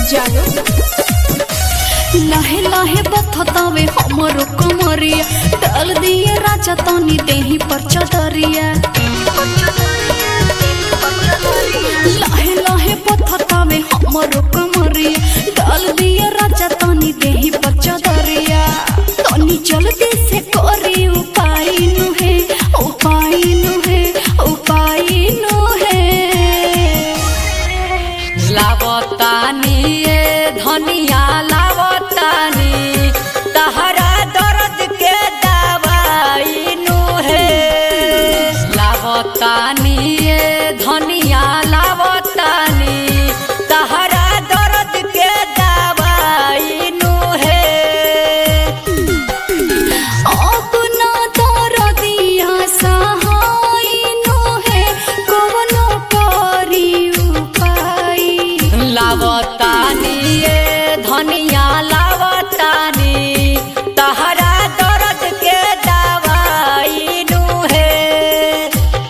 जानो लहे लहे बथतावे हमरो कमरिया डाल दिए राजा तनी देही पर चदरिया लहे लहे बथतावे हमरो कमरिया डाल दिए राजा तनी देही पर चदरिया तनी जल्दी से करी उपाय नु है उपाय नु है उपाय नु है लावतानी ये धनिया लावतानी तहरा दर्द के दवाई नु है लावतानी ये धनिया लावतानी तहरा दर्द के दवाई नु है अपना दरदिया सहाय नु है कवनो करी उपाय लावतानी ये धनिया लावतानी तहरा दर्द के दवाई नु है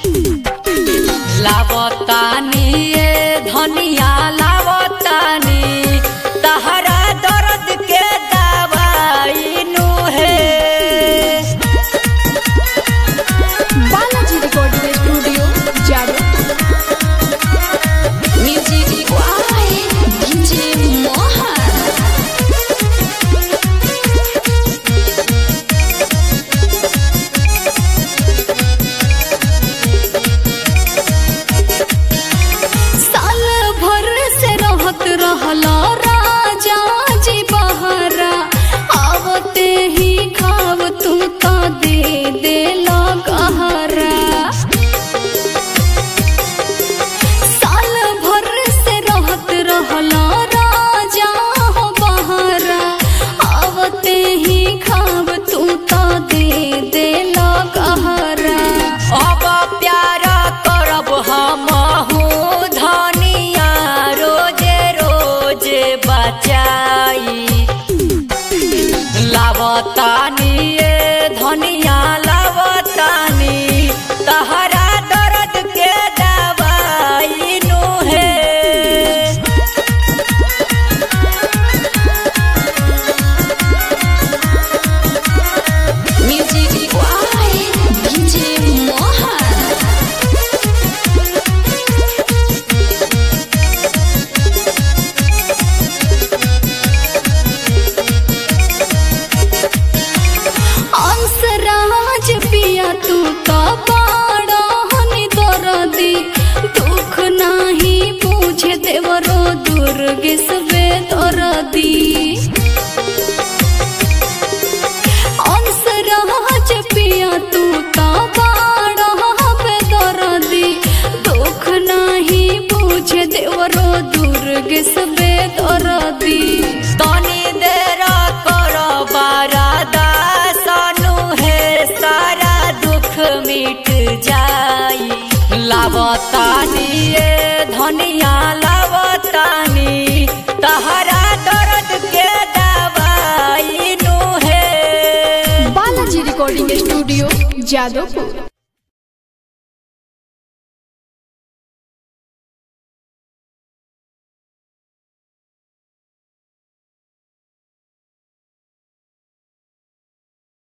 लावतानी ये धनिया लावतानी तहरा दर्द के दवाई नु है बालाजी रिकॉर्डिंग स्टूडियो जानो म्यूजिक वाई डीजे मोहन साल भर से रहत रहला राजा जी बहरा आवते ही खाव तू तो दे देला गहरा साल भर से रहत रहला राजा हो बहरा आवते ही खाव तू तो दे देला गहरा अब प्यार करब हमहू धनिया रोजे रोजे बचाई लावतानी ये धनिया लावतानी तहरा दर्द के दवाई नु है म्यूजिक वाई डीजे मोहन अंसराज पिया तू तो बाड़ा हनी दरदी दुख नाही पूछे देवरो दुर्ग सबे दरदी अंसराज पिया तू तो बाड़ा हबे दरदी दुख नाही पूछे देवरो दुर्ग सबे दरदी तनी देर कर बारादा सनु है सारा दुख मिट जाई लावतानी ये धनिया लावतानी तहरा दर्द के दवाई नु है बालाजी रिकॉर्डिंग स्टूडियो जादवपुर